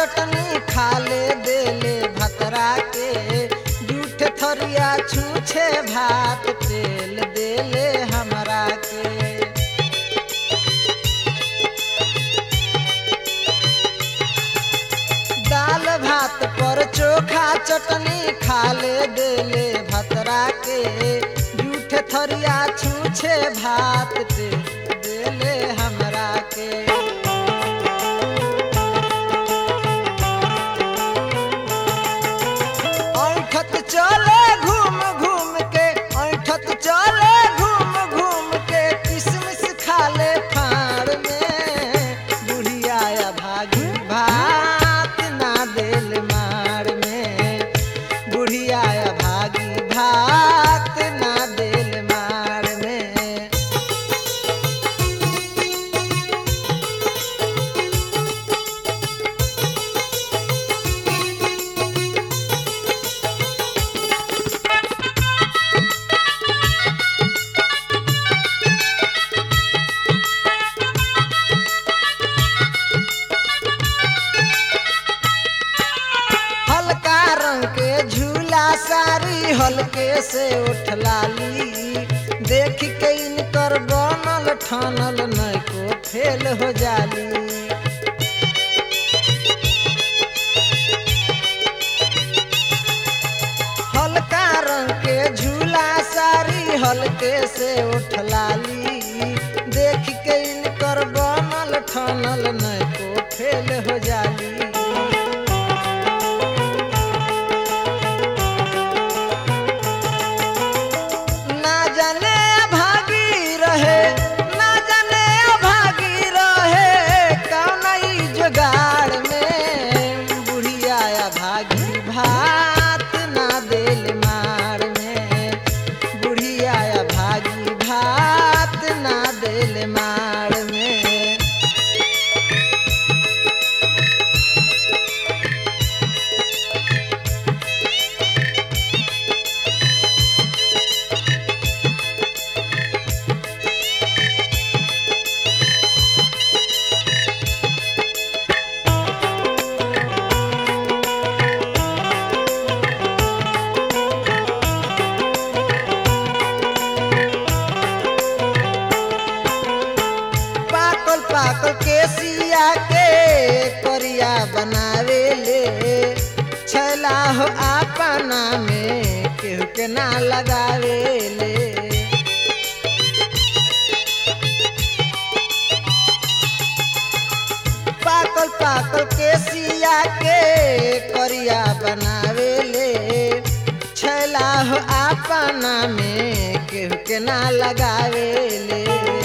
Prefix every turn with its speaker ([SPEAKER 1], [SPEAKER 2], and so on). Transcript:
[SPEAKER 1] चटनी खाले देले भतरा के जूठ थरिया छूछे भात तेल देले हमरा के दाल भात पर चोखा चटनी खाले देले भतरा के जूठ थरिया छूछे भात ते देले हमरा के ऐठत चले घूम घूम के ऐठत चले घूम घूम के किसमिस खाले फाड़ में बुढ़िया भागी भात ना देल मार में बुढ़िया भागी भात ना देल मार में हल्का रंग के झूला सारी हल्के से उठलाली देख के इनकर बनल ठानल नहीं को फेल हो जाली हल्का रंग के झूला सारी हल्के से उठलाली देख के इनकर बनल ठानल नहीं को फेल हो जाली ना जाने अभागी रहे ना जाने अभागी रहे कौन ई जुगाड़ में बुढ़िया अभागी भात ना देल मार में बुढ़िया अभागी भात ना देल मार में पाकल पाकल केसिया के करिया बनावे ले छैला हो अपना में केहू के ना लगावे ले पाकल पाकल केसिया के करिया बनावे ले छैला हो अपना में केहू के ना लगावे ले